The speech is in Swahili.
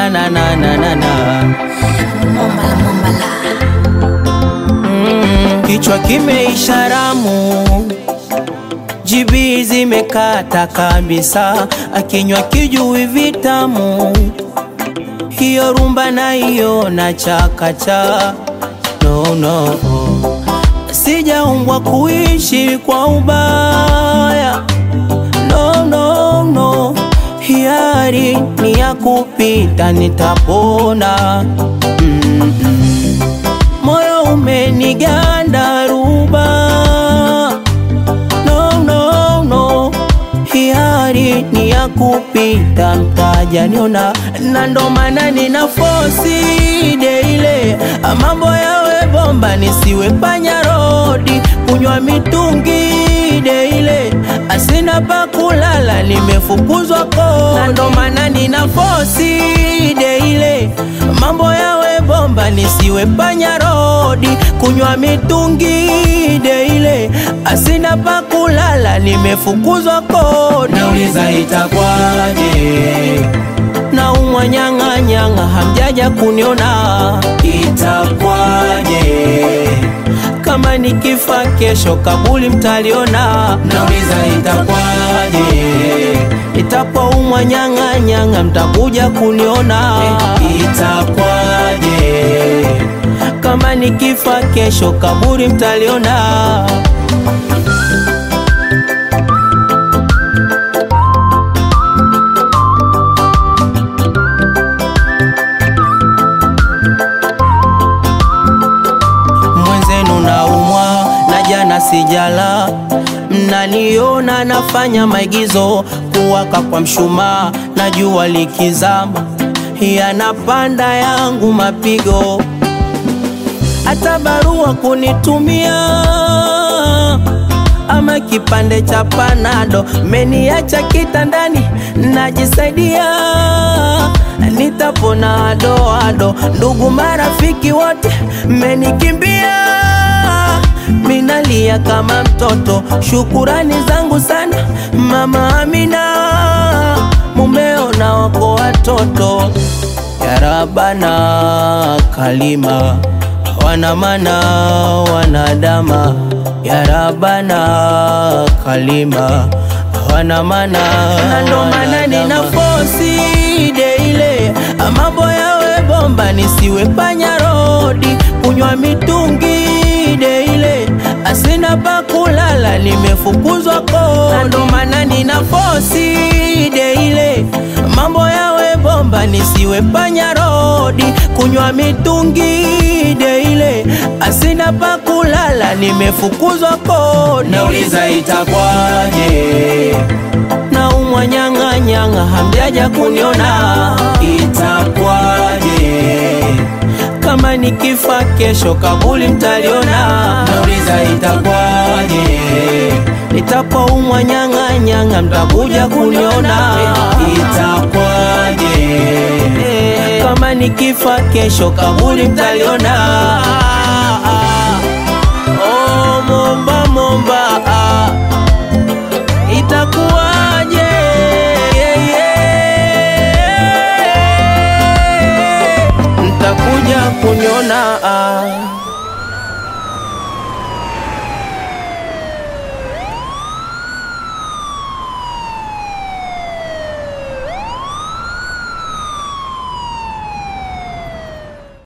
na na na na na na Mombala, mombala. mm, kichwa kimeisha ramu jibi zimekata kabisa, akinywa kijui vitamu, hiyo rumba na hiyo na chakacha no, no. Sijaumbwa kuishi kwa ubaya no, no, no. Hiari ni ya kupita, nitapona mm -mm. Moyo umeniganda ruba no, no, no. Hiari ni ya kupita, mtaja niona, na ndo maana nina fosi deile mambo yawe bomba, nisiwe panya rodi, kunywa mitungi deile, asina pa kulala, nimefukuzwa kodi, na ndo maana nina fosi deile mambo yawe bomba, nisiwe panya rodi, kunywa mitungi deile, asina pa kulala, nimefukuzwa kodi. Nauliza itakwaje? Naumwa nyang'anyang'a, hamjaja kuniona, itakwaje? Kama nikifa kesho, kabuli mtaliona. Nauliza itakwaje? Itapoumwa nyang'anyang'a, mtakuja kuniona, itakwaje? Kama nikifa kesho, kaburi mtaliona. mwenzenu naumwa na jana sijala, mnaniona nafanya maigizo, kuwaka kwa mshumaa na jua likizama, yanapanda yangu mapigo, hata barua kunitumia ama kipande cha panado, meniacha kitandani najisaidia, nitapona adoado. Ndugu marafiki wote menikimbia, minalia kama mtoto. Shukurani zangu sana mama Amina, mumeo na wako watoto, yarabana kalima wana mana wanadama ya rabana kalima wana mana na ndo maana nina fosi deile mambo yawe bomba nisiwe panya rodi kunywa mitungi deile asina pa kulala nimefukuzwa kodi na ndo maana nina fosi deile mambo yawe bomba nisiwe panya rodi kunywa mitungi deile asina pa kulala nimefukuzwa kodi nauliza itakwaje naumwa nyang'anyang'a hamjaja kuniona itakwaje kama nikifa kesho kabuli mtaliona nauliza itakwaje nitapoumwa nyang'anyang'a mtakuja kuniona itakwaje kama nikifa kesho kabuli mtaliona oh, momba momba ah. itakuwaje yeah, yeah. mtakuja kuniona ah.